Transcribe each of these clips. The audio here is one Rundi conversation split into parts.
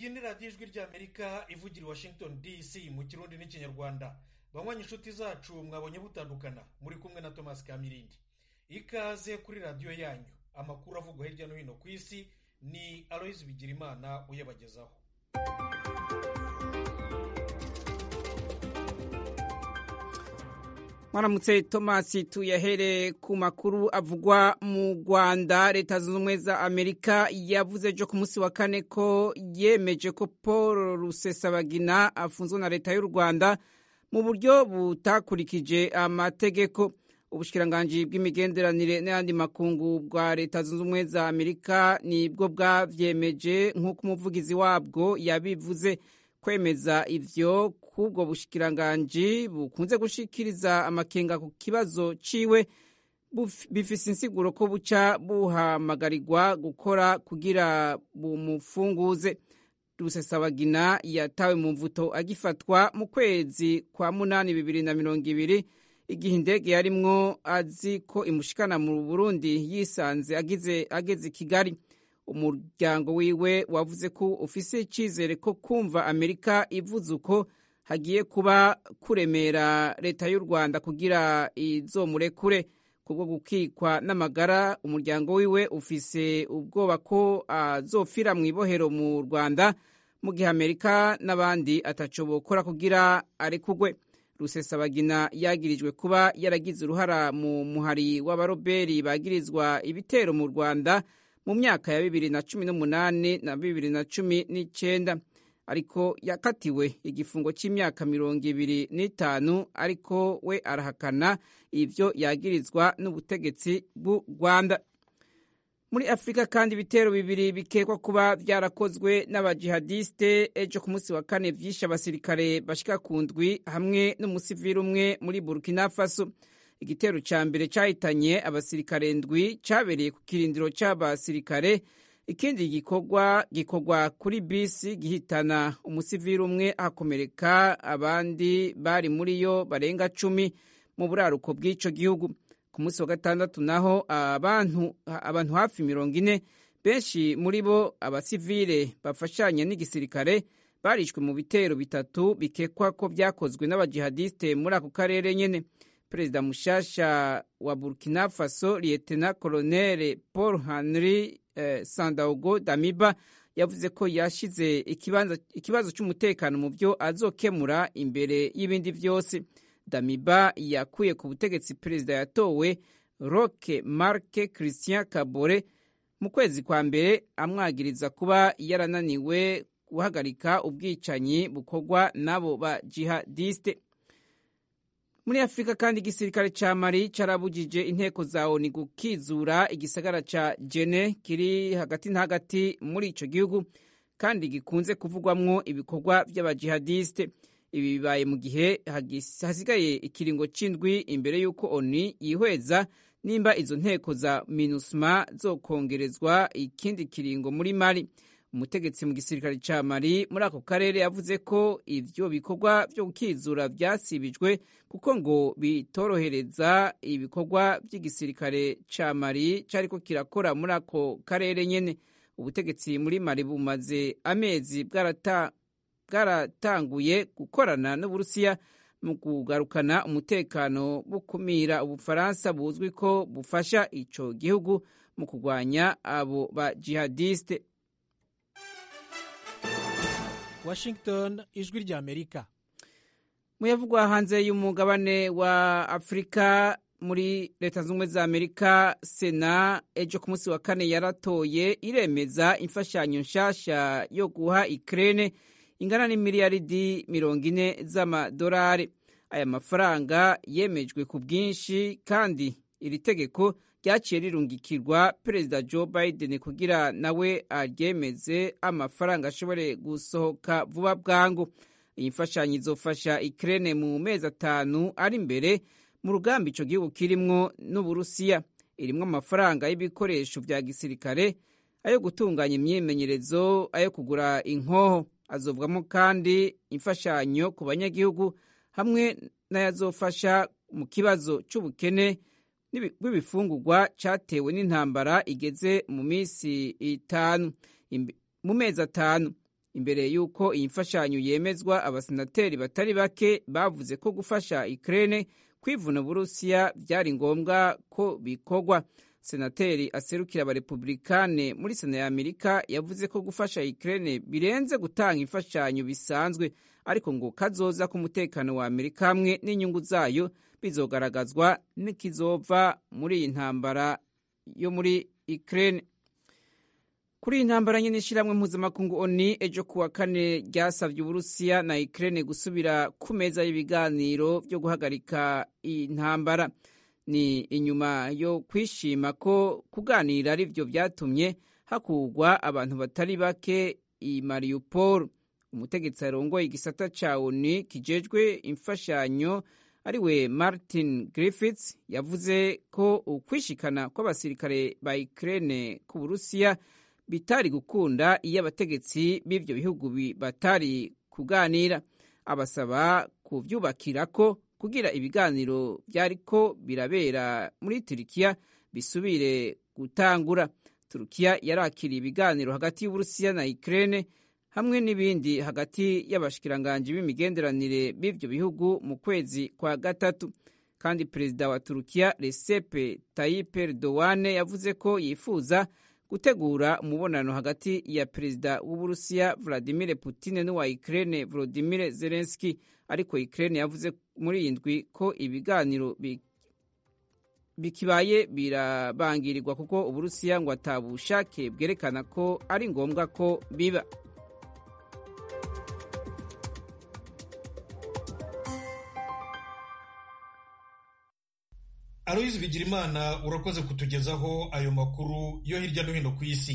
iyi ni radiyo ijwi ry'amerika ivugira i washington dc mu kirundi n'ikinyarwanda banywanyi inshuti zacu mwabonye butandukana muri kumwe na thomas kamirindi ikaze kuri radiyo yanyu amakuru avugwa hirya no hino ku isi ni aloyizi bigirimana uyabagezaho mwaramutse tomasi tuyahere ku makuru avugwa mu rwanda leta zunze ubumwe za amerika yavuze ejo ku munsi wa kane ko yemeje ko paul rusesabagina afunzwe na leta y'u rwanda mu buryo butakurikije amategeko ubushikiranganji bw'imigenderanire n'ayandi makungu bwa leta zunze ubumwe za amerika nibwo bwavyemeje nk'uko umuvugizi wabwo yabivuze kwemeza ivyo k'ubwo bushikiranganji bukunze gushikiriza amakenga ku kibazo ciwe bifise insiguro ko buca buhamagarirwa gukora kugira bumufunguze rusesabagina yatawe mu mvuto agifatwa mu kwezi kwa munani bibiri na mirongo ibiri igihe indege yarimwo azi ko imushikana mu burundi yisanze agize ageze i kigali umuryango wiwe wavuze ko ufise icyizere ko kumva amerika ivuze uko hagiye kuba kuremera leta y'u rwanda kugira izomurekure kubwo gukikwa n'amagara umuryango wiwe ufise ubwoba ko azofira mu ibohero mu rwanda mu gihe amerika n'abandi ataco bokora kugira arekugwe rusesabagina yagirijwe kuba yaragize uruhara mu muhari w'abaroberi bagirizwa ibitero mu rwanda mu myaka ya bibiri na cumi n'umunani na bibiri na cumi n'icenda ariko yakatiwe igifungo cy'imyaka mirongo ibiri n'itanu ariko we arahakana ivyo yagirizwa n'ubutegetsi bw'u rwanda muri afurika kandi ibitero bibiri bikekwa kuba byarakozwe n'abajihadiste ejo ku munsi wa kane vyishe abasirikare bashika ku ndwi hamwe n'umusivili umwe muri burkina faso igitero ca mbere cahitanye abasirikare ndwi cabereye ku kirindiro c'abasirikare ikindi gikorwa gikorwa kuri bisi gihitana umusivili umwe hakomereka abandi bari muri yo barenga cumi mu buraruko bw'ico gihugu ku munsi wa gatandatu naho abantu abantu hafi mirongo ine benshi muri bo abasivile bafashanya n'igisirikare barishwe mu bitero bitatu bikekwa ko byakozwe n'abajihadiste muri ako karere nyene perezida mushasha wa burkina faso lietena colonel paul henry eh, sandaogo damiba yavuze ko yashize ikibazo cy'umutekano mu byo azokemura imbere y'ibindi byose damiba yakuye ku butegetsi perezida yatowe roke marke christian kabore mu kwezi kwa mbere amwagiriza kuba yarananiwe guhagarika ubwicanyi bukorwa n'abo ba jihadiste muri afurika kandi igisirikare ca mali carabujije inteko za oni gukizura igisagara ca jene kiri hagati na hagati muri ico gihugu kandi gikunze kuvugwamwo ibikorwa vy'abajihadiste ibi bibaye mu gihe hasigaye ikiringo c'indwi imbere y'uko oni yihweza nimba izo nteko za minusma zokongerezwa ikindi kiringo muri mali umutegetsi mu gisirikare ca mali muri ako karere yavuze ko ivyo bikorwa vyo gukizura vyasibijwe kuko ngo bitorohereza ibikorwa vy'igisirikare ca mali cariko kirakora muri ako karere nyene ubutegetsi muri mali bumaze amezi bwarata bwaratanguye gukorana n'uburusiya mu kugarukana umutekano bukumira ubufaransa buzwi ko bufasha ico gihugu mu kurwanya abo ba jihadiste washington ijwi ry'amerika muyavugwa hanze y'umugabane wa afurika muri leta zunze ubumwe za amerika sena ejo ku munsi wa kane yaratoye iremeza imfashanyo nshasha yo guha ikirere ingana n'imiliyaridi mirongo ine z'amadolari aya mafaranga yemejwe ku bwinshi kandi iri tegeko ryaciye rirungikirwa perezida joe biden kugira nawe aryemeze amafaranga ashobore gusohoka vuba bwangu iyi mfashanyo izofasha ikirere mu mezi atanu ari imbere mu rugamba ico gihugu kirimwo n'uburusiya irimwo amafaranga y'ibikoresho vya gisirikare ayo gutunganya imyimenyerezo ayo kugura inkoho azovwamo kandi imfashanyo ku banyagihugu hamwe n'ayazofasha mu kibazo c'ubukene bw'ibifungurwa catewe n'intambara igeze mu minsi itanu mu mezi atanu imbere y'uko iyi mfashanyo yemezwa abasenateri batari bake bavuze ko gufasha Ukraine kwivuna Uburusiya byari ngombwa ko bikorwa senateri aserukira abarepublikane muri sena ya amerika yavuze ko gufasha Ukraine birenze gutanga imfashanyo bisanzwe ariko ngo kazoza k'umutekano wa amerika hamwe n'inyungu zayo bizogaragazwa n'ikizova muri iyi ntambara yo muri Ukraine kuri iyi ntambara nyine ishyirahamwe mpuzamakungu oni ejo kuwa kane ryasabye uburusiya na Ukraine gusubira ku meza y'ibiganiro byo guhagarika iyi ntambara ni inyuma yo kwishima ko kuganira ari byo byatumye hakugwa abantu batari bake i Mariupol umutegetsi arongoye igisata ca oni kijejwe imfashanyo ariwe Martin Griffiths yavuze ko ukwishikana kw'abasirikare ba Ukraine ku Burusiya bitari gukunda iyo abategetsi b'ivyo bihugu batari kuganira abasaba kuvyubakira ko kugira ibiganiro byariko birabera muri Turikiya bisubire gutangura Turukiya yarakiriye ibiganiro hagati y'Uburusiya na Ukraine hamwe n'ibindi hagati y'abashikiranganji b'imigenderanire b'ivyo bihugu mu kwezi kwa gatatu kandi perezida wa Turukiya Recep Tayyip Erdogan yavuze ko yifuza gutegura umubonano hagati ya perezida w'Uburusiya Vladimir Putin n'uwa Ukraine Volodymyr Zelensky ariko Ukraine yavuze muri iyi ndwi ko ibiganiro bikibaye birabangirirwa kuko Uburusiya ngo atabushake bwerekana ko ari ngombwa ko biba Aloyizi Bigirimana urakoze kutugezaho ayo makuru yo hirya no hino ku isi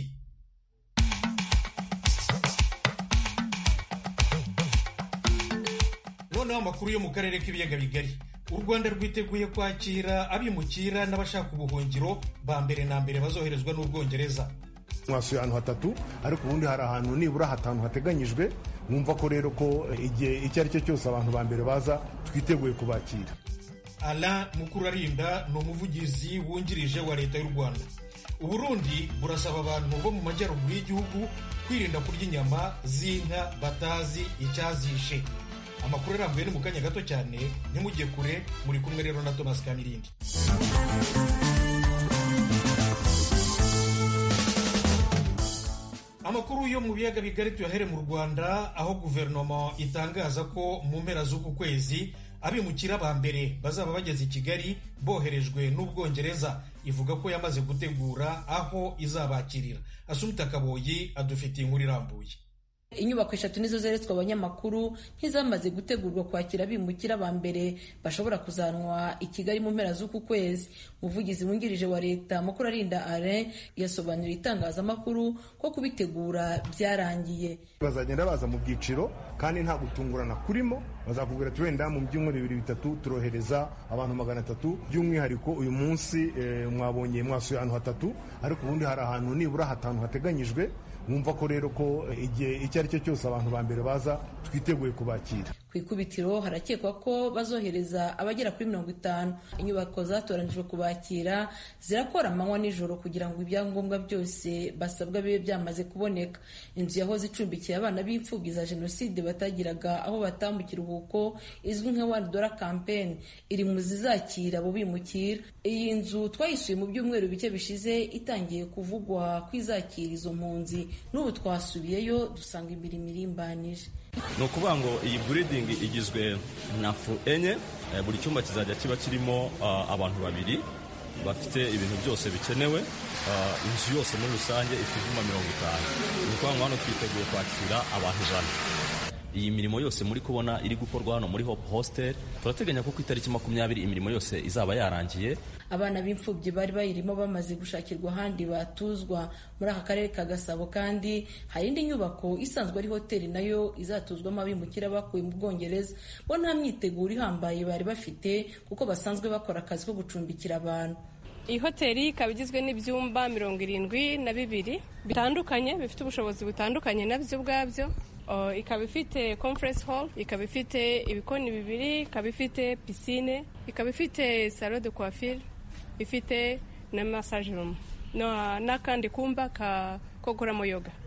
noneho amakuru yo mu karere k'ibiyaga bigari u rwanda rwiteguye kwakira abimukira n'abashaka ubuhungiro ba mbere na mbere bazoherezwa n'ubwongereza mwasuye ahantu hatatu ariko ubundi hari ahantu nibura hatanu hateganyijwe mwumva ko rero ko igihe icyo ari cyo cyose abantu ba mbere baza twiteguye kubakira Alain Mukurarinda ni umuvugizi wungirije wa leta y'u Rwanda Uburundi burasaba abantu bo mu majyaruguru y'igihugu kwirinda kurya inyama z'inka batazi icyazishe amakuru arambuye ni mu kanya gato cyane ntimujye kure muri kumwe rero na Thomas Kamirindi amakuru yo mu biyaga bigari tuyahere mu Rwanda aho guverinoma itangaza ko mu mpera z'uku kwezi abimukira ba mbere bazaba bageze i Kigali boherejwe n'Ubwongereza ivuga ko yamaze gutegura aho izabakirira Asumta Kaboyi adufitiye inkuru irambuye inyubako eshatu nizo zeretswe abanyamakuru nk'izamaze gutegurwa kwakira abimukira ba mbere bashobora kuzanwa i kigali mu mpera z'uku kwezi umuvugizi wungirije wa leta mukuru arinda alain yasobanuriye itangazamakuru ko kubitegura byarangiye bazagenda baza mu byiciro kandi nta gutungurana kurimo bazakubwira ati wenda mu byumweru bibiri bitatu turohereza abantu magana atatu by'umwihariko uyu munsi mwabonye mwasuye ahantu hatatu ariko ubundi hari ahantu nibura hatanu hateganyijwe mwumva ko rero ko igihe icyo ari cyo cyose abantu ba mbere baza twiteguye kubakira ku ikubitiro harakekwa ko bazohereza abagera kuri mirongo itanu inyubako zatoranijwe kubakira zirakora amanywa nijoro kugira ngo ibyangombwa byose basabwa bibe byamaze kuboneka inzu yahoze icumbikiye abana b'imfubyi za jenoside batagiraga aho bataha mu kiruhuko izwi nka one dollar campaign iri mu zizakira abo bimukira iyi nzu twayisuye mu byumweru bike bishize itangiye kuvugwa ko izakira izo mpunzi n'ubu twasubiyeyo dusanga imirimo irimbanije ni ukuvuga ngo iyi buridingi igizwe na fu enye buri cyumba kizajya kiba kirimo abantu babiri bafite ibintu byose bikenewe inzu yose muri rusange ifite ibyuma mirongo itanu ni ukuvuga ngo hano twiteguye kwakira abantu ijana iyi mirimo yose muri kubona iri gukorwa hano muri hope hostel turateganya ko ku itariki makumyabiri imirimo yose izaba yarangiye abana b'imfubyi bari bayirimo bamaze gushakirwa ahandi batuzwa muri aka karere ka gasabo kandi hari indi nyubako isanzwe ari hoteli nayo izatuzwamo abimukira bakuye mu bwongereza bo nta myiteguro ihambaye bari bafite kuko basanzwe bakora akazi ko gucumbikira abantu iyi hoteli ikaba igizwe n'ibyumba mirongo irindwi na bibiri bitandukanye bifite ubushobozi butandukanye nabyo ubwabyo ikaba ifite conference hall ikaba ifite ibikoni bibiri ikaba ifite pisine ikaba ifite salo de coiffure ifite na massage room n'akandi kumba ko gukoramo yoga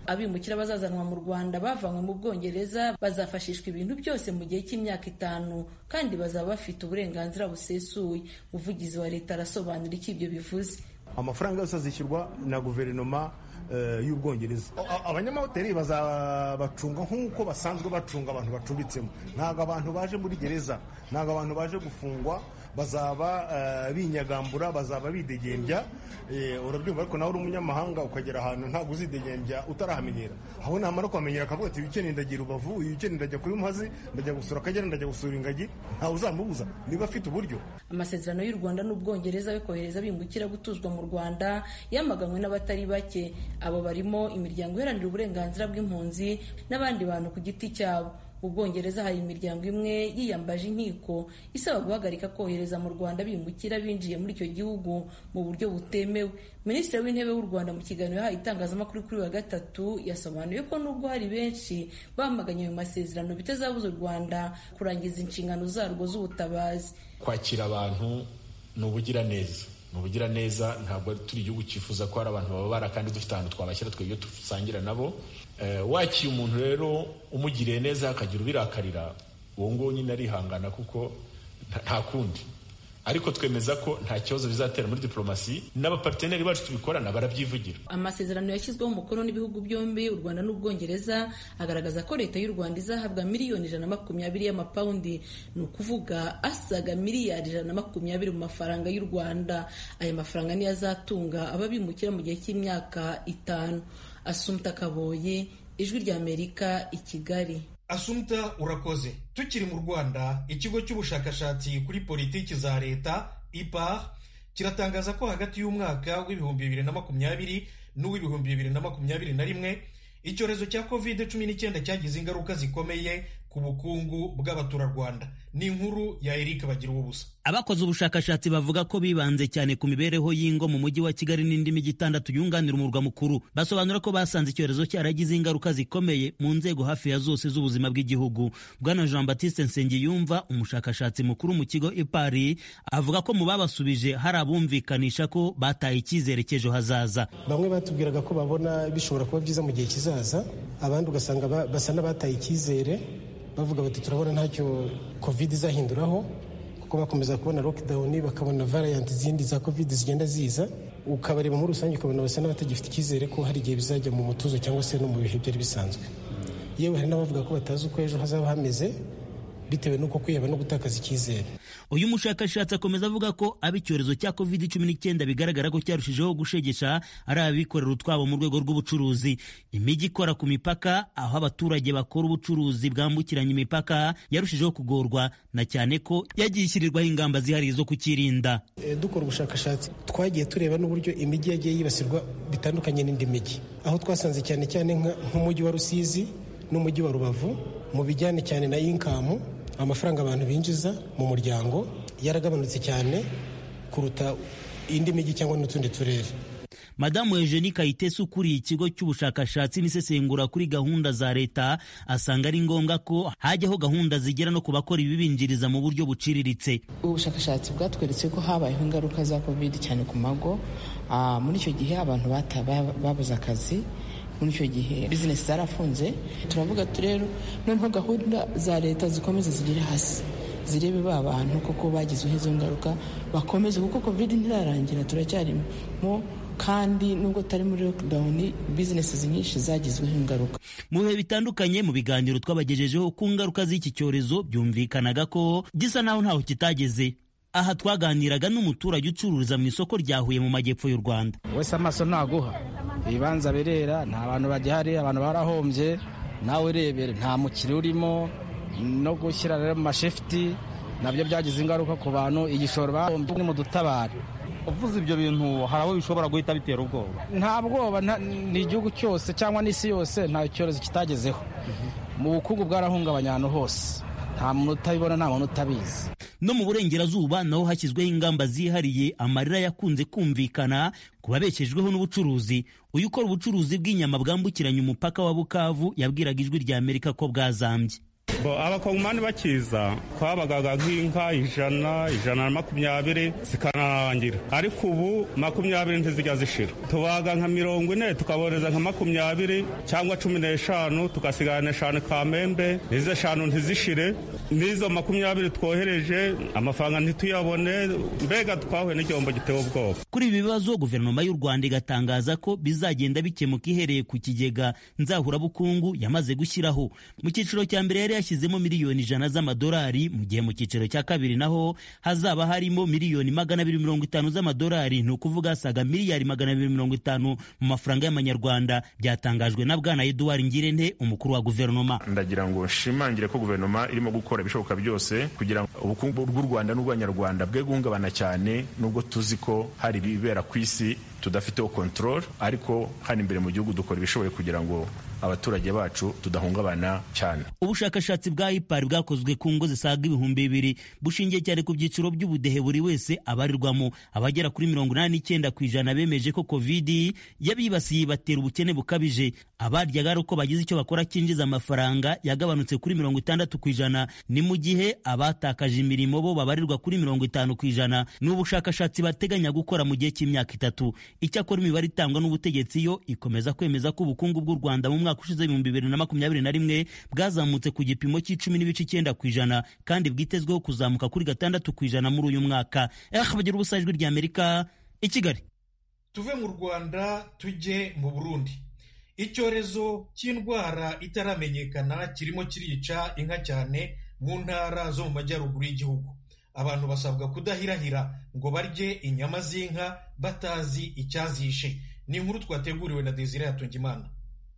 abimukira bazazanwa mu rwanda bavanywe mu bwongereza bazafashishwa ibintu byose mu gihe cy'imyaka itanu kandi bazaba bafite uburenganzira busesuye umuvugizi wa leta arasobanura icyo ibyo bivuze amafaranga yose azishyurwa na guverinoma y'ubwongereza abanyamahoteli bazabacunga nk'uko basanzwe bacunga abantu bacumbitsemo ntabwo abantu baje muri gereza ntabwo abantu baje gufungwa bazaba binyagambura bazaba bidegembya urabyumva ariko nawe uri umunyamahanga ukagera ahantu ntabwo uzidegembya utarahamenyera aho namara kuhamenyera akavuga ati ukeneye ndagira ubavu uyu ukeneye ndajya kuri muhazi ndajya gusura akagera ndajya gusura ingagi ntawe uzamubuza niba afite uburyo amasezerano y'u rwanda n'ubwongereza yo kohereza bimukira gutuzwa mu rwanda yamaganwe n'abatari bake abo barimo imiryango iharanira uburenganzira bw'impunzi n'abandi bantu ku giti cyabo mu bwongereza hari imiryango imwe yiyambaje inkiko isaba guhagarika kohereza mu rwanda bimukira binjiye muri icyo gihugu mu buryo butemewe minisitiri w'intebe w'u rwanda mu kiganiro yahaye itangazamakuru kuri wa gatatu yasobanuye ko nubwo hari benshi bamaganye ayo masezerano bitazabuza u rwanda kurangiza inshingano zarwo z'ubutabazi kwakira abantu ni ubugiraneza ni ubugiraneza ntabwo turi igihugu cyifuza ko hari abantu bababara kandi dufite ahantu twabashyira twebwe dusangira nabo wakiye umuntu rero umugiriye neza akagira ubirakarira uwo nguwo nyine arihangana kuko nta kundi ariko twemeza ko nta kibazo bizatera muri diplomasi n'abaparteneri bacu tubikorana barabyivugira amasezerano yashyizweho umukono n'ibihugu byombi u rwanda n'ubwongereza agaragaza ko leta y'u rwanda izahabwa miliyoni ijana na makumyabiri y'amapawundi ni ukuvuga asaga miliyari ijana na makumyabiri mu mafaranga y'u rwanda aya mafaranga niyo azatunga ababimukira mu gihe cy'imyaka itanu asumta kaboye ijwi ry'amerika i kigali asumta urakoze tukiri mu rwanda ikigo cy'ubushakashatsi kuri politiki za leta ipar kiratangaza ko hagati y'umwaka w'ibihumbi bibiri na makumyabiri n'uw'ibihumbi bibiri na makumyabiri na rimwe icyorezo cya covid cumi n'icyenda cyagize ingaruka zikomeye ku bukungu bw'abaturarwanda ni inkuru ya Eric bagira ubusa abakoze ubushakashatsi bavuga ko bibanze cyane ku mibereho y'ingo mu mujyi wa kigali n'indi mijyi itandatu yunganira umurwa mukuru basobanura ko basanze icyorezo cyaragize ingaruka zikomeye mu nzego hafi ya zose z'ubuzima bw'igihugu bwana jean batiste nsengiyumva umushakashatsi mukuru mu kigo ipari avuga ko mu babasubije hari abumvikanisha ko bataye icyizere cy'ejo hazaza bamwe batubwiraga ko babona bishobora kuba byiza mu gihe kizaza abandi ugasanga basa n'abataye icyizere bavuga bati turabona ntacyo covid izahinduraho kuko bakomeza kubona lockdown bakabona variant zindi za covid zigenda ziza ukabareba muri rusange ukabona basa n'abatagifite icyizere ko hari igihe bizajya mu mutuzo cyangwa se no mu bihe byari bisanzwe yewe hari n'abavuga ko batazi uko ejo hazaba hameze bitewe n'uko kwiheba no gutakaza icyizere uyu mushakashatsi akomeza avuga ko aba icyorezo cya covid cumi n'icyenda bigaragara ko cyarushijeho gushegesha ari abikorera utwabo mu rwego rw'ubucuruzi imijyi ikora ku mipaka aho abaturage bakora ubucuruzi bwambukiranya imipaka yarushijeho kugorwa na cyane ko yagiye ishyirirwaho ingamba zihariye zo kukirinda e, dukora ubushakashatsi twagiye tureba n'uburyo imijyi yagiye yibasirwa bitandukanye n'indi mijyi aho twasanze cyane cyane nk'umujyi wa rusizi n'umujyi wa rubavu mu bijyanye cyane na inkamu amafaranga abantu binjiza mu muryango yaragabanutse cyane kuruta indi mijyi cyangwa n'utundi turere madamu eugenie kayitesi ukuriye ikigo cy'ubushakashatsi n'isesengura kuri gahunda za leta asanga ari ngombwa ko hajyaho gahunda zigera no ku bakora ibibinjiriza mu buryo buciriritse ubushakashatsi bwatweretse ko habayeho ingaruka za covid cyane ku mago muri icyo gihe abantu babuze akazi muri icyo gihe bizinesi zarafunze turavuga rero noneho gahunda za leta zikomeze zigere hasi zirebe ba bantu koko bagizweho izo ngaruka bakomeze kuko covid ntirarangira turacyarimo kandi nubwo tutari muri lockdown bizinesi nyinshi zagizweho ingaruka mu bihe bitandukanye mu biganiro twabagejejeho ku ngaruka z'iki cyorezo byumvikanaga ko gisa naho ntaho kitageze aha twaganiraga n'umuturage ucururiza mu isoko rya Huye mu majyepfo y'u Rwanda wese amaso ntaguha ibibanza birera nta bantu bagihari abantu barahombye nawe urebere nta mukiriya urimo no gushyira rero mu mashefuti nabyo byagize ingaruka ku bantu igishoro bahombye ni mu dutabara uvuze ibyo bintu hari abo bishobora guhita bitera ubwoba nta bwoba ni igihugu cyose cyangwa n'isi yose nta cyorezo kitagezeho mu bukungu bwarahungabanya ahantu hose nta muntu utabibona nta muntu utabizi no mu burengerazuba naho hashyizweho ingamba zihariye amarira yakunze kumvikana ku babeshejweho n'ubucuruzi uyu ukora ubucuruzi bw'inyama bwambukiranya umupaka wa bukavu yabwiraga ijwi rya amerika ko bwazambye abakongomani bakiza twabagaga nk'inka ijana ijana na makumyabiri zikanarangira ariko ubu makumyabiri ntizijya zishira tubaga nka mirongo ine tukaboreza nka makumyabiri cyangwa cumi n'eshanu tugasigana eshanu kamembe n'izo eshanu ntizishire n'izo makumyabiri twohereje amafaranga ntituyabone mbega twahuye n'igihombo giteye ubwoba kuri ibi bibazo guverinoma y'u rwanda igatangaza ko bizagenda bikemuka ihereye ku kigega nzahurabukungu yamaze gushyiraho mu cyiciro cya mbere yari yashyizemo miliyoni ijana z'amadolari mu gihe mu cyiciro cya kabiri naho hazaba harimo miliyoni magana abiri mirongo itanu z'amadolari ni ukuvuga asaga miliyari magana abiri mirongo itanu mu mafaranga y'amanyarwanda byatangajwe na bwana eduard ngirente umukuru wa guverinoma ndagira ngo nshimangire ko guverinoma irimo gukora ibishoboka byose kugira ngo ubukungu bw'u rwanda n'ubw'abanyarwanda bwe guhungabana cyane nubwo tuzi ko hari ibibera ku isi tudafiteho control ariko hano imbere mu gihugu dukora ibishoboye kugira ngo abaturage bacu tudahungabana cyane ubushakashatsi bwa ipari bwakozwe ku ngo zisaga ibihumbi bibiri bushingiye cyane ku byiciro by'ubudehe buri wese abarirwamo abagera kuri mirongo inani n'icyenda ku ijana bemeje ko kovidi yabibasiye batera ubukene bukabije abaryaga ari uko bagize icyo bakora cyinjiza amafaranga yagabanutse kuri mirongo itandatu ku ijana ni mu gihe abatakaje imirimo bo babarirwa kuri mirongo itanu ku ijana ni ubushakashatsi bateganya gukora mu gihe cy'imyaka itatu icyakora imibare itangwa n'ubutegetsi yo ikomeza kwemeza ko ubukungu bw'u rwanda mu mwaka ushize ibihumbi bibiri na makumyabiri na rimwe bwazamutse ku gipimo cy'icumi n'ibice icyenda ku ijana kandi bwitezweho kuzamuka kuri gatandatu ku ijana muri uyu mwaka eh bagira ubusa ijwi rya amerika i kigali tuve mu rwanda tujye mu burundi icyorezo cy'indwara itaramenyekana kirimo kirica inka cyane mu ntara zo mu majyaruguru y'igihugu abantu basabwa kudahirahira ngo barye inyama z'inka batazi icyazishe ni inkuru twateguriwe na desire yatungimana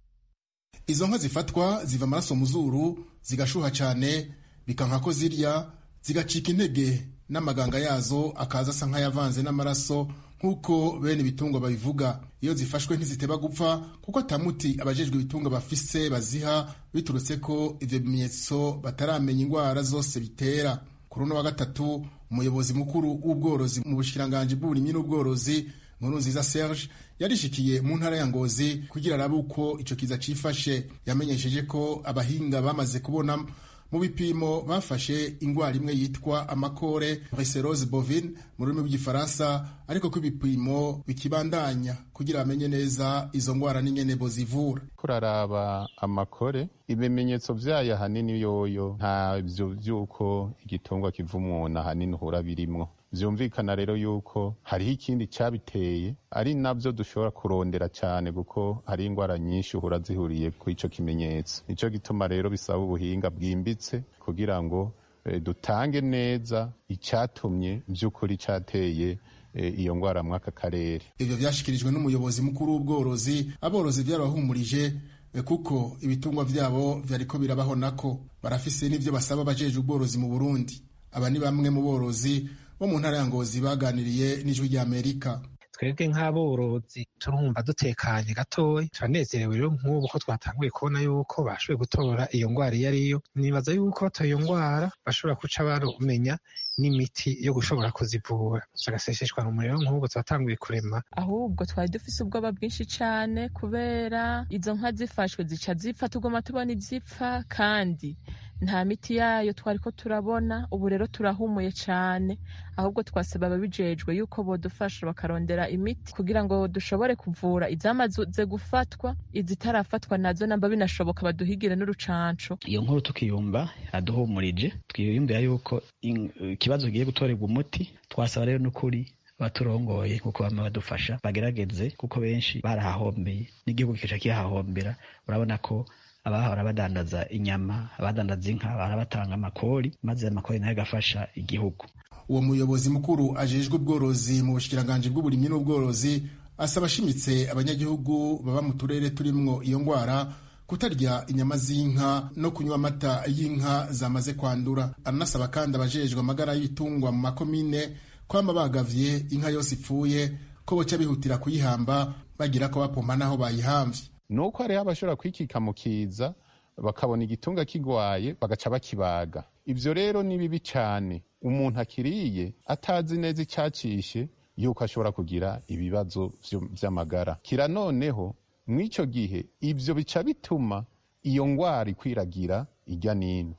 izo nka zifatwa ziva amaraso mu zuru zigashuha cyane bikanka ko zirya zigacika intege n'amaganga yazo akaza asa nk'ayavanze n'amaraso nk'uko bene ibitungwa babivuga iyo zifashwe ntiziteba gupfa kuko atamuti abajejwe ibitungwa bafise baziha biturutse ko ivyo bimenyetso bataramenya indwara zose bitera kuri uno wa gatatu umuyobozi mukuru w'ubworozi mu bushikiranganji bw'uburimyi n'ubworozi nkuru nziza serge yarishikiye mu ntara ya ngozi kugira arabe uko ico kiza cifashe yamenyesheje ko abahinga bamaze kubona mu bipimo bafashe ingwara imwe yitwa amakore brucellosis bovine mu rurimi rw'igifaransa ariko ko ibipimo bikibandanya kugira bamenye neza izo ngwara n'ingene bozivura kuraraba amakore ibimenyetso vyayo ahanini yoyo ntavyo vy'uko igitungwa kiva umuntu ahanini uhura birimwo vyumvikana rero yuko hariho ikindi cabiteye ari navyo dushobora kurondera cyane kuko hari indwara nyinshi uhura zihuriye ku ico kimenyetso nico gituma rero bisaba ubuhinga bwimbitse kugira ngo e, dutange neza icyatumye vy'ukuri cateye e, iyo ngwara mwaka karere ivyo vyashikirijwe n'umuyobozi mukuru w'ubworozi aborozi vyarabahumurije e, kuko ibitungwa vyabo vyariko birabaho nako barafise n'ivyo basaba abajejwe ubworozi mu Burundi aba ni bamwe mu borozi bo mu ntara ya Ngozi baganiriye n'ijwi rya Amerika twebwe nk'aborozi turumva dutekanye gatoya turanezerewe rero nk'ubu ko twatanguye kubona yuko bashoboye gutora iyo ndwara iyo ari yo nibaza yuko batoye iyo ndwara bashobora guca barumenya n'imiti yo gushobora kuzivura agaseseshwa umuriro nk'ubu twatanguye kurema ahubwo twari dufise ubwoba bwinshi cyane kubera izo nka zifashwe zica zipfa tugoma tubona izipfa kandi nta miti yayo twari ko turabona ubu rero turahumuye cyane ahubwo twasaba ababijejwe yuko bodufasha bakarondera imiti kugira ngo dushobore kuvura izamaze gufatwa izitarafatwa nazo namba binashoboka baduhigire n'urucanco iyo nkuru tukiyumva aduhumurije twiyumvira yuko ikibazo kigiye gutorerwa umuti twasaba rero n'ukuri abaturongoye kuko bama badufasha bagerageze kuko benshi barahahombeye n'igihugu kica kihahombera urabona ko abahora badandaza inyama abadandaza inka barabatanga amakori maze amakori nayo agafasha igihugu uwo muyobozi mukuru ajejwe ubworozi mu bushikiranganji bw'uburimyi n'ubworozi asaba ashimitse abanyagihugu baba mu turere turimwo iyo ngwara kutarya inyama z'inka no kunywa amata y'inka zamaze kwandura aranasaba kandi abajejwe amagara y'ibitungwa mu makomine kwama bagavye inka yose ipfuye ko boca bihutira kuyihamba bagira ko bapompa n'aho bayihamvye nuko hariho abashobora kwikika mu kiza bakabona igitunga kigwaye bagaca bakibaga ivyo rero ni bibi cane umuntu akiriye atazi neza icyacishe yuko ashobora kugira ibibazo vy'amagara kira noneho mw'ico gihe ivyo bica bituma iyo ngwara ikwiragira irya nino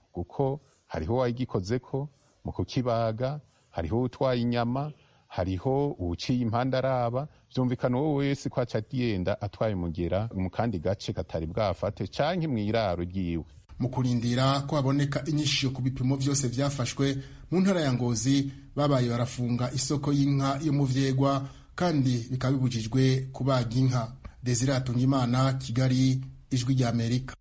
kuko hariho uwagikozeko mu kukibaga hariho utwaye inyama hariho uwuciye impande araba vyumvikana uwo wese ko aca agenda atwaye umugera mu kandi gace katari bwafate canke mw'iraro ryiwe mu kurindira ko haboneka inyishisho ku bipimo vyose vyafashwe mu ntara ya ngozi babaye barafunga isoko y'inka yo mu vyegwa kandi bikaba bibujijwe kubaga inka desire hatungimana kigali ijwi rya amerika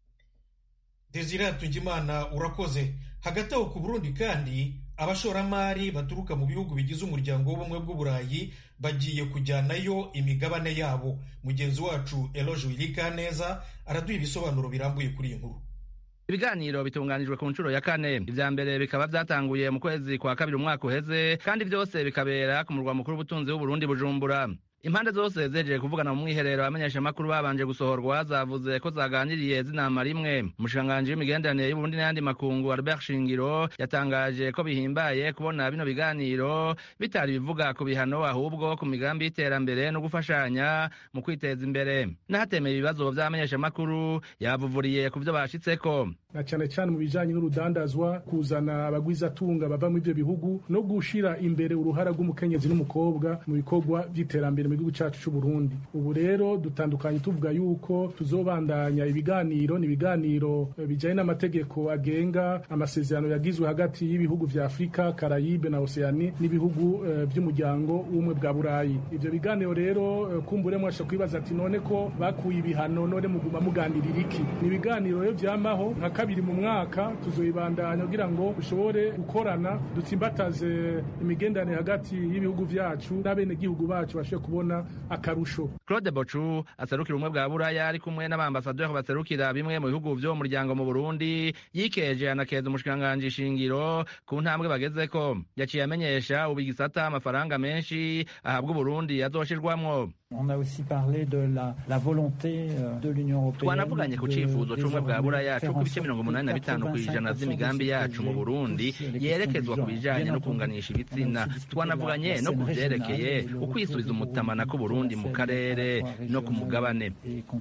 desire hatungimana urakoze hagati aho ku burundi kandi abashoramari baturuka mu bihugu bigize umuryango w'ubumwe bw'uburayi bagiye kujyanayo imigabane yabo mugenzi wacu eloge wirika neza araduha ibisobanuro birambuye kuri iyi nkuru ibiganiro bitunganijwe ku nshuro ya kane ivya mbere bikaba vyatanguye mu kwezi kwa kabiri umwaka uheze kandi vyose bikabera ku murwa mukuru w'ubutunzi w'uburundi bujumbura impande zose zejeje kuvugana mu mwiherero abamenyeshamakuru babanje gusohorwa zavuze ko zaganiriye zinama rimwe umushikiranganji w'imigenderanire y'uburundi n'ayandi makungu albert shingiro yatangaje ko bihimbaye kubona bino biganiro bitari bivuga ku bihano ahubwo ku migambi y'iterambere no gufashanya mu kwiteza imbere n'ahatemeye ibibazo vy'abamenyeshamakuru yabuvuriye ku vyo bashitseko na cyane cyane mu bijanye n'urudandazwa kuzana abagwizatunga bava muri ivyo bihugu no gushira imbere uruhara rw'umukenyezi n'umukobwa mu bikorwa vy'iterambere mu gihugu cacu c'u Burundi ubu rero dutandukanye tuvuga yuko tuzobandanya ibiganiro ni ibiganiro bijanye n'amategeko agenga amasezerano yagizwe hagati y'ibihugu vya Afrika Karayibe na Oceani n'ibihugu uh, vy'umuryango w'umwe bwa Burayi ivyo biganiro rero uh, kumbure mwasha kwibaza ati none ko bakuye ibihano none muguma muganirira iki ni ibiganiro rero vyamaho nka kabiri mu mwaka tuzoibandanya kugira ngo dushobore gukorana dutsimbataze imigenderanire hagati y'ibihugu vyacu n'abenegihugu bacu bashobore kubona akarusho claude bocu aserukira ubumwe bwa buraya ari kumwe n'abambasaderi baserukira bimwe mu bihugu vyo mu muryango mu burundi yikeje anakeza umushikiranganji shingiro ku ntambwe bagezeko yaciye amenyesha ubu igisata amafaranga menshi ahabwa uburundi azoshirwamwo On a aussi parlé de la, la volonté de l'Union européenne twanavuganye ku cifuzo c'ubumwe bwa buraya co ku bice mirongo umunani na bitanu kw'ijana vy'imigambi yacu mu burundi yerekezwa ku bijanye no kunganisha ibitsina twanavuganye no ku vyerekeye ukwisubiza umutamana k'uburundi mu karere no ku mugabane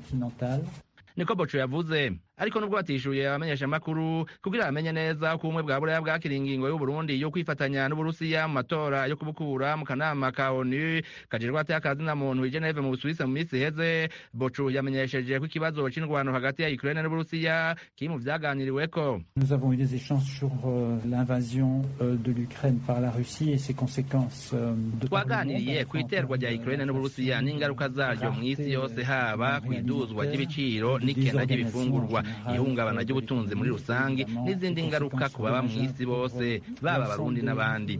niko boco yavuze ariko nubwo batishuye abamenyeshamakuru kugira bamenye neza ko ubumwe bwa buraya bwakira ingingo y'uburundi yo kwifatanya n'uburusiya mu matora yo kubukura mu kanama ka onu kajejwe ateye akazina muntu i geneve mu busuwisi mu minsi iheze bocu yamenyesheje ko ikibazo c'indwano hagati ya ukraine n'uburusiya kiri mu vyaganiriweko nous avons eu des échanges sur euh, l'invasion euh, de l'ukraine par la russie et ses conséquences euh, twaganiriye ku iterwa rya ukraine n'uburusiya n'ingaruka zaryo mu isi yose haba ku iduzwa ry'ibiciro n'ikena ry'ibifungurwa ihungabana ry'ubutunzi muri rusange n'izindi ngaruka ku baba mu isi bose baba abarundi n'abandi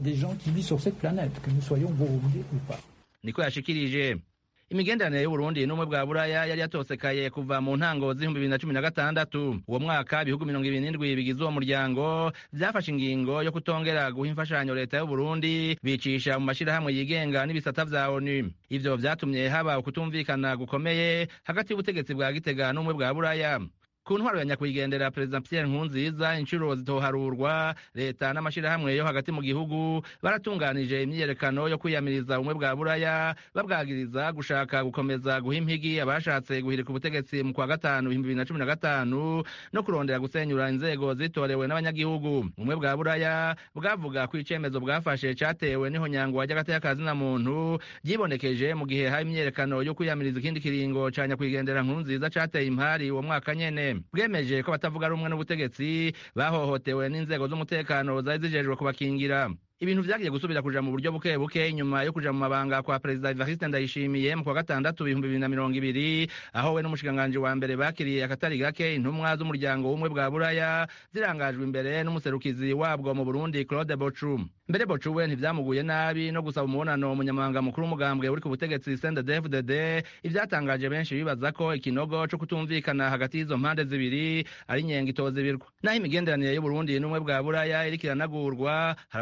niko yashikirije imigenderanire y'uburundi n'ubumwe bwa buraya yari yatosekaye kuva mu ntango z'ibihumbi bibiri na cumi na gatandatu uwo mwaka ibihugu mirongo ibiri n'indwi bigize uwo muryango vyafashe ingingo yo kutongera guha imfashanyo leta y'uburundi bicisha mu mashirahamwe yigenga n'ibisata vya onu ivyo vyatumye haba ukutumvikana gukomeye hagati y'ubutegetsi bwa gitega n'ubumwe bwa buraya ku ntwaro ya nyakwigendera perezida pierre nkurunziza inshuro zitoharurwa leta n'amashirahamwe yo hagati mu gihugu baratunganije imyiyerekano yo kwiyamiriza ubumwe bwa buraya babwagiriza gushaka gukomeza guha impigi abashatse guhirika ubutegetsi mu kwa gatanu ibihumbi bibiri na cumi na gatanu no kurondera gusenyura inzego zitorewe n'abanyagihugu ubumwe bwa buraya bwavuga ko icemezo bwafashe catewe n'ihonyangwa ry'agateka muntu ryibonekeje mu gihe hari imyiyerekano yo kwiyamiriza ikindi kiringo ca nyakwigendera nkurunziza cateye impari uwo mwaka nyene bwemeje ko batavuga rumwe n'ubutegetsi bahohotewe n'inzego z'umutekano zari zijejwe kubakingira ibintu vyagiye gusubira kuja mu buryo buke buke inyuma yo kuja mu mabanga kwa perezida Evariste Ndayishimiye mu kwa gatandatu ibihumbi bibiri na mirongo ibiri aho we n'umushikiranganji wa mbere bakiriye akatari gake intumwa z'umuryango w'ubumwe bwa buraya zirangajwe imbere n'umuserukizi wabwo mu Burundi Claude Bochu mbere Bochu we ntivyamuguye nabi no gusaba umubonano umunyamabanga mukuru w'umugambwe uri ku butegetsi CNDD-FDD ivyatangaje benshi bibaza ko ikinogo co kutumvikana hagati y'izo mpande zibiri ari inyenga itozibirwa naho imigenderanire y'Uburundi n'ubumwe bwa buraya iriko iranagurwa hari abategetsi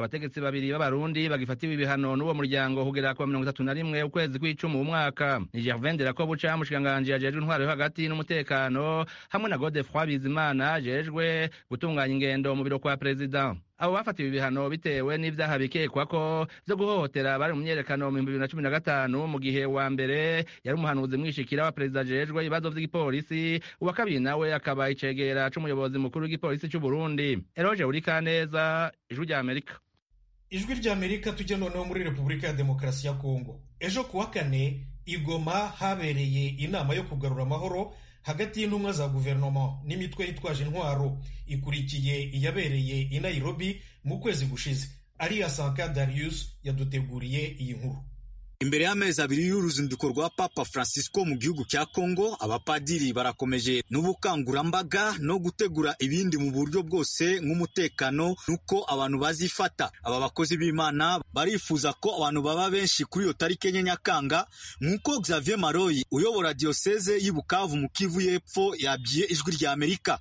babiri b'abarundi bagifatiwe ibihano n'uwo muryango kugera ku mirongo itatu na rimwe ukwezi kw'icumi uwu mwaka ni gervain derakobuca umushikiranganji ajejwe intwaro yo hagati n'umutekano hamwe na godefroi bizimana ajejwe gutunganya ingendo mu biro kwa perezida abo bafatiwe ibihano bitewe n'ivyaha bikekwa ko vyo guhohotera bari mu myerekano mu bibiri na cumi na gatanu mu gihe wa mbere yari umuhanuzi mwishikira wa perezida ajejwe ibibazo vy'igipolisi uwa kabiri nawe akaba icegera c'umuyobozi mukuru w'igipolisi c'uburundi eroje urikaneza ijwi rya amerika ijwi rya amerika tujya noneho muri repubulika ya demokarasi ya kongo ejo kuwa kane igoma habereye inama yo kugarura amahoro hagati y'intumwa za guverinoma n'imitwe yitwaje intwaro ikurikiye iyabereye i nairobi mu kwezi gushize ariya sanka darius yaduteguriye iyi nkuru imbere y'amezi abiri y'uruzinduko rwa papa francisco mu gihugu cya congo abapadiri barakomeje n'ubukangurambaga no gutegura ibindi mu buryo bwose nk'umutekano n'uko abantu bazifata aba bakozi b'imana barifuza ko abantu baba benshi kuri iyo tariki enye nyakanga nk'uko xavier maroyi uyobora diyoseze y'i bukavu mu kivu y'epfo yabwiye ijwi rya amerika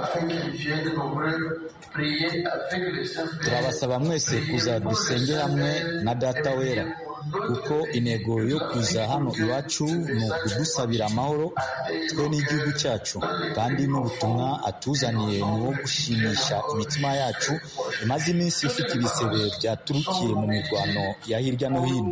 turabasaba mwese kuza dusenge hamwe na data wera kuko intego yo kuza hano iwacu ni ukudusabira amahoro twe n'igihugu cyacu kandi n'ubutumwa atuzaniye ni uwo gushimisha imitima yacu imaze iminsi ifite ibisebe byaturukiye mu mirwano ya hirya no hino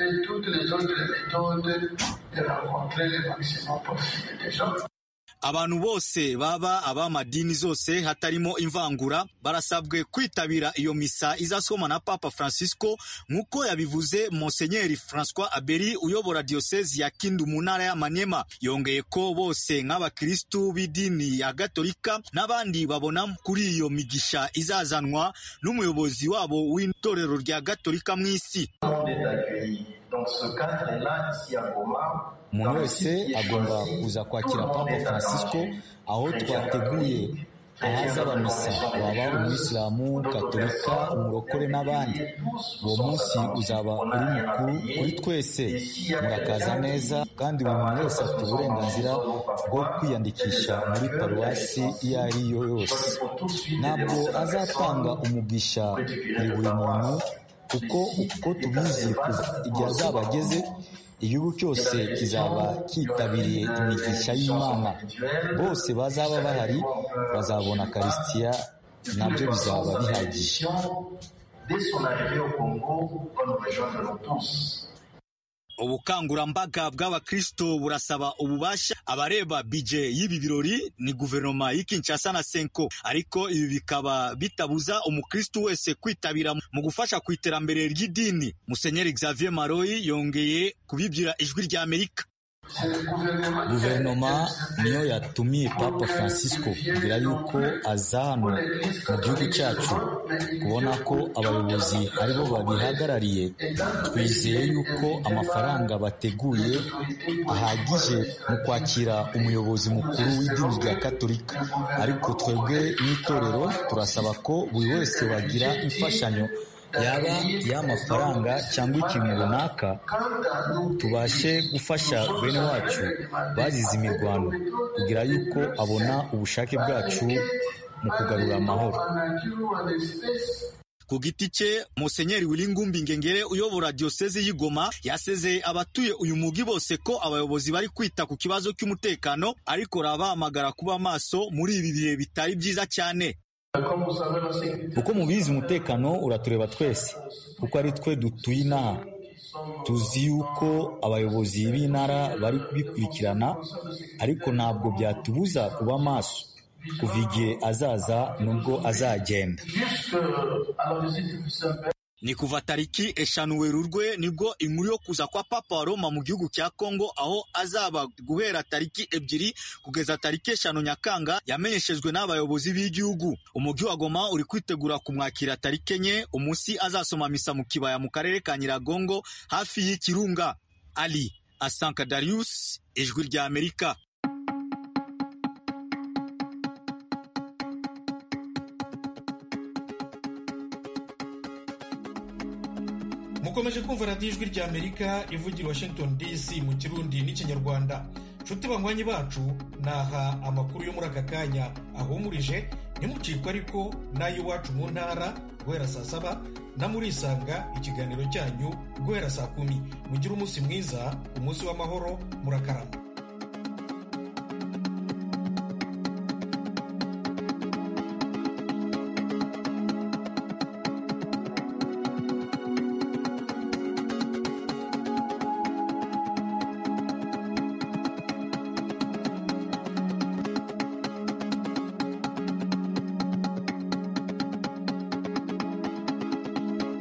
abantu bose baba ab'amadini zose hatarimo imvangura barasabwe kwitabira iyo misa izasomwa na papa francisco nk'uko yabivuze monsenyeri francois aberi uyobora diyosezi ya kindu mu ntara y'amanyema yongeye ko bose nk'abakirisitu b'idini ya gatolika n'abandi babona kuri iyo migisha izazanwa n'umuyobozi wabo w'itorero rya gatolika mu isi umuntu wese agomba kuza kwakira papa francisco aho twateguye ahazaba misa waba umuyisilamu katolika umurokore n'abandi uwo munsi uzaba uri mukuru kuri twese murakaza neza kandi buri muntu wese afite uburenganzira bwo kwiyandikisha muri paruwasi iyo ari yo yose ntabwo azatanga umugisha kuri buri muntu kuko uko tubizi kuva igihe azaba ageze igihugu cyose kizaba cyitabiriye imigisha y'imana bose bazaba bahari bazabona karisitiya nabyo bizaba bihagije ubukangurambaga bw'abakristo burasaba ububasha abareba bije y'ibi birori ni guverinoma y'ikinshasa na senko ariko ibi bikaba bitabuza umukristo wese kwitabira mu gufasha ku iterambere ry'idini musenyeri xavier maroyi yongeye kubibwira ijwi rya amerika guverinoma niyo yatumiye papa francisco kugira yuko aza hano mu gihugu cyacu kubona ko abayobozi aribo babihagarariye twizeye yuko amafaranga bateguye ahagije mu kwakira umuyobozi mukuru w'idini rya katolika ariko twebwe n'itorero turasaba ko buri wese wagira imfashanyo yaba y'amafaranga cyangwa ikintu runaka tubashe gufasha bene wacu bazize imirwano kugira yuko abona ubushake bwacu mu kugarura amahoro ku giti cye musenyeri wilingumbi ngengere uyobora diyosezi y'igoma yasezeye abatuye uyu mugi bose ko abayobozi bari kwita ku kibazo cy'umutekano ariko rabahamagara kuba maso muri ibi bihe bitari byiza cyane uko mubizi umutekano uratureba twese kuko ari twe dutuye inaha tuzi yuko abayobozi b'intara bari kubikurikirana ariko ntabwo byatubuza kuba maso kuva igihe azaza nubwo azagenda ni kuva tariki eshanu werurwe nibwo inkuru yo kuza kwa papa wa roma mu gihugu cya kongo aho azaba guhera tariki ebyiri kugeza tariki eshanu nyakanga yamenyeshejwe n'abayobozi b'igihugu umujyi wa goma uri kwitegura kumwakira tariki enye umunsi azasoma misa mu kibaya mu karere ka nyiragongo hafi y'ikirunga ali asanka darius ijwi rya amerika mukomeje kumva radiyo ijwi rya amerika ivugira washington dc mu kirundi n'ikinyarwanda nshuti banywanyi bacu naha amakuru yo muri aka kanya ahumurije ntimucikwe ariko n'ay'iwacu mu ntara guhera saa saba na murisanga ikiganiro cyanyu guhera saa kumi mugire umunsi mwiza umunsi w'amahoro murakarama